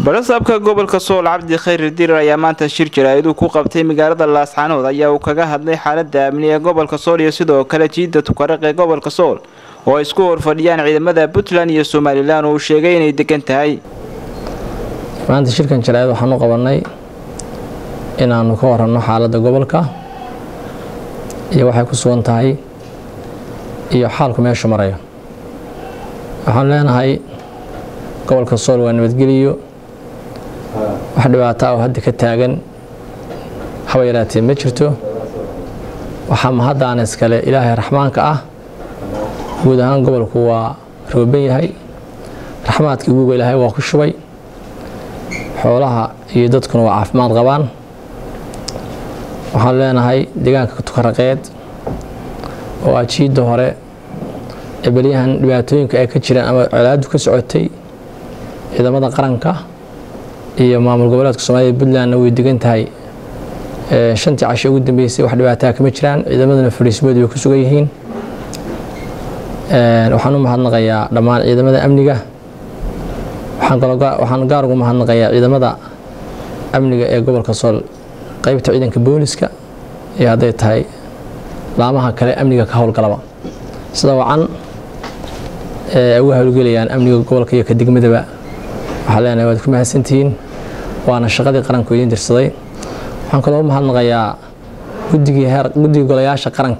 barasaabka gobolka sool cabdi khayr dirir ayaa maanta shir jaraa'iduu ku qabtay magaalada laascaanood ayaa uu kaga hadlay xaalada amni ee gobolka sool iyo sidoo kale jiida tukaraq ee gobolka sool oo ay isku horfadhiyaan ciidamada puntland iyo somalilan oo uu sheegay inay degan tahay maanta shirkan jaraa'id waxaan u qabanay inaanu ka waranno xaaladda gobolka iyo waxay ku sugan tahay iyo xaalku meeshu marayo waxaan leenahay gobolka sool waa nabadgeliyo wax dhibaata oo hadda ka taagan haba yaraatee ma jirto waxaa mahaddaana iskale ilaahay raxmaanka ah guud ahaan gobolku waa rooban yahay raxmaadkii guuga ilaahay waa ku shubay xoolaha iyo dadkuna waa caafimaad qabaan waxaan leenahay deegaanka tukaraqeed oo ah jiidda hore ee belyahan dhibaatooyinka ay ka jiraan ama colaadu ka socotay ciidamada qaranka iyo maamul goboleedka soomaalida puntlandna way degan tahay shantii casho ugu dambeysay wax dhibaataa kama jiraan ciidamadana fariismoodu way ku sugan yihiin waxaan u mahadnaqayaa dhammaan ciidamada amniga waxaan gaar ugu mahadnaqayaa ciidamada amniga ee gobolka sool qeybta ciidanka booliska iyo hadday tahay laamaha kale amniga ka howlgalaba sida wacan uga howlgelayaan amniga gobolka iyo ka degmadaba waxaa leenahay waad ku mahadsantihiin waana shaqadii qaranku idiin dirsaday waxaan kaloo u mahadnaqayaa guddigii heer guddigii golayaasha qaranka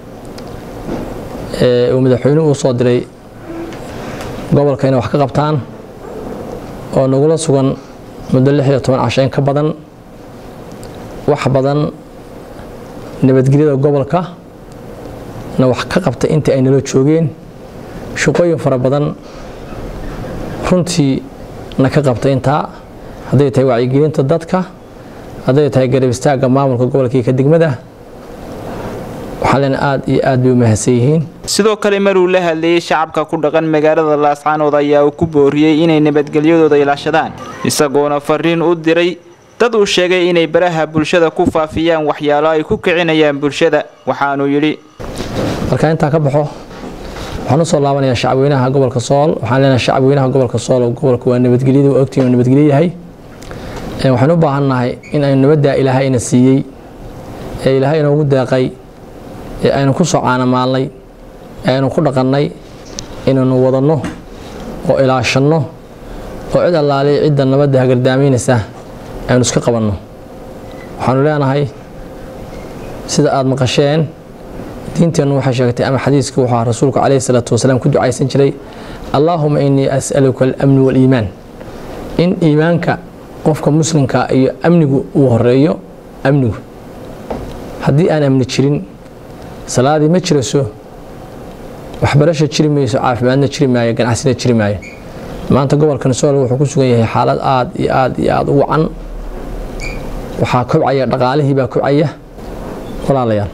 ee uu madaxweynuhu u soo diray gobolka inay wax ka qabtaan oo nagula sugan muddo lix iyo toban casho in ka badan wax badan nabadgelyada gobolka na wax ka qabtay intii ay nala joogeen shaqooyin fara badan runtii na ka qabtay intaa hadday tahay wacyigelinta dadka hadday tahay garab istaagga maamulka gobolka iyo ka degmada waxaa leena aada iyo aad bay u mahadsan yihiin sidoo kale maruu la hadlayey shacabka ku dhaqan magaalada laascaanood ayaa uu ku booriyey inay nabadgelyadooda ilaashadaan isagoona fariin u diray dad uu sheegay inay baraha bulshada ku faafiyaan waxyaalo ay ku kicinayaan bulshada waxaanuu yidhi marka intaa ka baxo waxaan usoo laabanayaa shacabweynaha gobolka sool waxaan leenahay shacabweynaha gobolka sool oo gobolka waa nabadgelyada waa ogtiin oo nabadgelyo yahay waxaan u baahannahay in aynu nabaddaa ilaahay ina siiyey ee ilaahay inoogu deeqay ee aynu ku soo caanamaalnay ee aynu ku dhaqannay inaynu wadanno oo ilaashanno oo cid allaaliya cidda nabadda hagardaamaynaysa aynu iska qabanno waxaanu leenahay sida aada maqasheen diinteennu waxay sheegtay ama xadiiskii wuxuu ahaa rasuulku calayhi salaatu wasalaam ku ducaysan jiray allaahuma innii as'aluka alamni waaliimaan in iimaanka qofka muslimka iyo amnigu uu horeeyo amnigu haddii aan amni jirin salaadii ma jirayso waxbarasha jiri mayso caafimaadna jiri maayo ganacsina jiri maayo maanta gobolkan sool wuxuu ku sugan yahay xaalad aada iyo aada iyo aada u wacan waxaa kobcaya dhaqaalihii baa kobcaya walaalayaal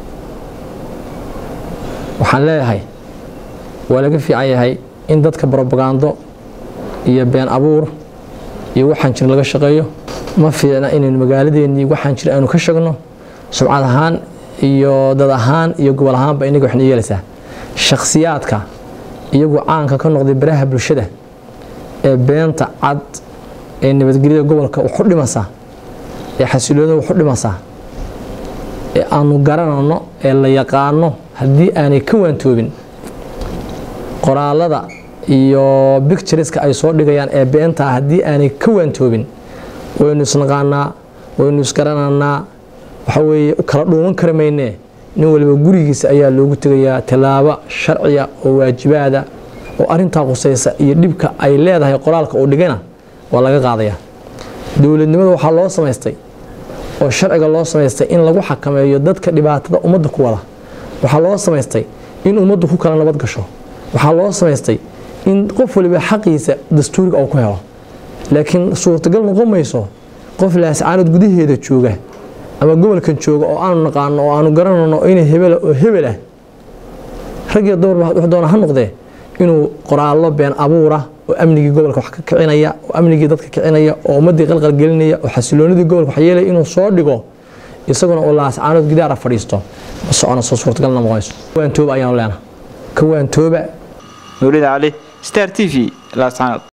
waxaan leeyahay waa laga fiican yahay in dadka brobagando iyo been abuur iyo waxaan jir laga shaqeeyo ma fiicna inaynu magaaladeennii waxaan jir aynu ka shagno subcad ahaan iyo dad ahaan iyo gobol ahaanba inaga waxna yeelaysaa shakhsiyaadka iyagu caanka ka noqday baraha bulshada ee beenta cad ee nabadgelyada gobolka waxu dhimasaa ee xasiloonida waxu dhimasaa ee aanu garanano ee la yaqaano haddii aanay ka waantoobin qoraalada iyo bictureska ay soo dhigayaan ee beentaa haddii aanay ka waantoobin waynu isnaqaanaa waynu isgaranaynaa waxa weeye kala dhuuman kari maynee nin waliba gurigiisa ayaa loogu tegayaa tallaabo sharciya oo waajibaada oo arintaa qusaysa iyo dhibka ay leedahay qoraalka uu dhigana waa laga qaadayaa dowladnimada waxaa loo samaystay oo sharciga loo samaystay in lagu xakameeyo dadka dhibaatada ummadda ku wada waxaa loo samaystay in ummaddu ku kala nabad gasho waxaa loo samaystay in qof waliba xaqiisa dastuuriga uu ku helo laakiin suurtagal noqon mayso qof laascaanood gudaheeda jooga ama gobolkan jooga oo aanu naqaano oo aanu garanayno inay hebela oo hebel ah raggiyo dumarba wax doona ha noqdee inuu qoraallo been abuura oo amnigii gobolka wax ka kicinaya oo amnigii dadka kicinaya oo ummaddii qalqalgelinaya oo xasiloonidii gobolka wax yeelaya inuu soo dhigo isaguna oo laascaanood gidaara fadhiisto ma socono soo suurtagalna noqonayso waantooba ayaanu leenaha ka waantooba nuurida cali star t v laascaanood